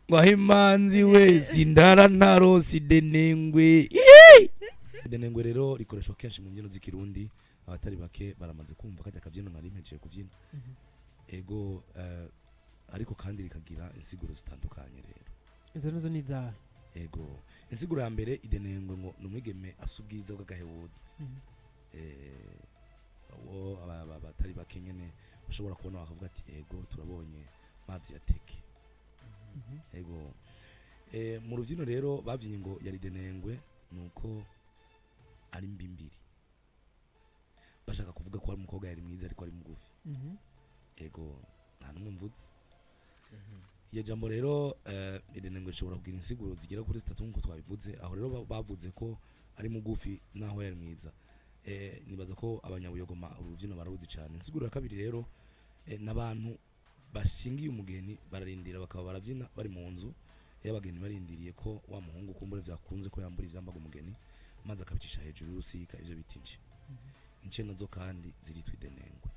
ngo aho imanzi we sindara ntarosi idenengwe Ii! idenengwe rero rikoreshwa kenshi mu mbyino z'ikirundi abatari bake baramaze kumva kajya akabyino nari mpejeye kubyina ego eh, ariko kandi rikagira insiguro zitandukanye rero izo nizo ni izawe ego insiguro ya mbere idenengwe ngo ni umwigeme asa ubwiza bw'agahebuza Mhm. eh, uwo aba- aba- abatari bake nyene bashobora kubona bakavuga ati ego turabonye mazi ya teke Mhm. ego eh, mu rubyino rero bavyiye ngo yari denengwe nuko ari mbimbiri bashaka kuvuga ko ari umukobwa yari mwiza ariko ari mugufi Mhm. ego nta numwe mvuze iyo jambo rero eh, idenengwe rishobora kugira insiguro zigera kuri zitatu nk'uko twabivuze aho rero ba- bavuze ko ari mugufi naho yari mwiza eh, nibaza ko abanyabuyogoma uru rubyino bararuzi cyane insiguro ya kabiri rero eh, n'abantu bashingiye umugeni bararindira bakaba barabyina bari mu nzu iyo abageni barindiriye ko wa muhungu kumbure byakunze ko yambura ivyambaga umugeni maze akabicisha hejuru y'urusika ivyo bita ince ince nazo kandi ziritwa idenengwe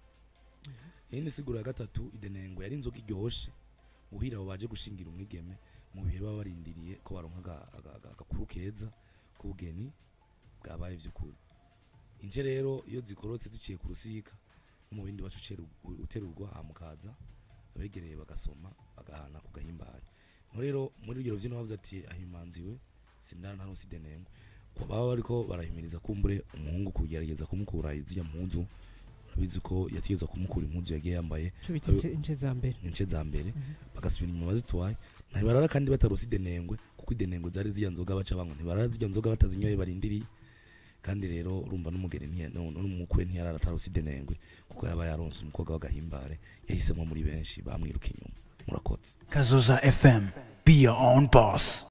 iyindi siguro ya gatatu idenengwe yari inzoga iryoshe guhira abo baje gushingira umwigeme mu bihe baba barindiriye ko baronka aga- aga- aga- agakuru keza k'ubugeni bwabaye vy'ukuri ince rero iyo zikorotse ziciye ku rusika no mu bindi bacu uterurwa hamukaza abegereye bagasoma bagahana ku gahimbare no rero muri urugero vyino bavuze ati ahimanziwe sindana nta nusi denengwe ko baba bariko barahimiriza kumbure umuhungu kugerageza kumukura izirya mpuzu urabizi ko yategeza kumukura impuzu yagiye yambaye cyo bita ince- ince za mbere ince za mbere Mhm. bagasubira inyuma bazitwaye ntibarara kandi batarosa idenengwe kuko idenengwe zari zirya nzoga baca banywa ntibarara zirya nzoga batazinyoye barindiriye kandi rero urumva n'umugeni ntiya- nu- n'umukwe ntiyarara atarosa idenengwe kuko yaba yaronse umukobwa w'agahimbare yahisemo muri benshi bamwiruka inyuma murakoze Kazoza FM. Be your own boss.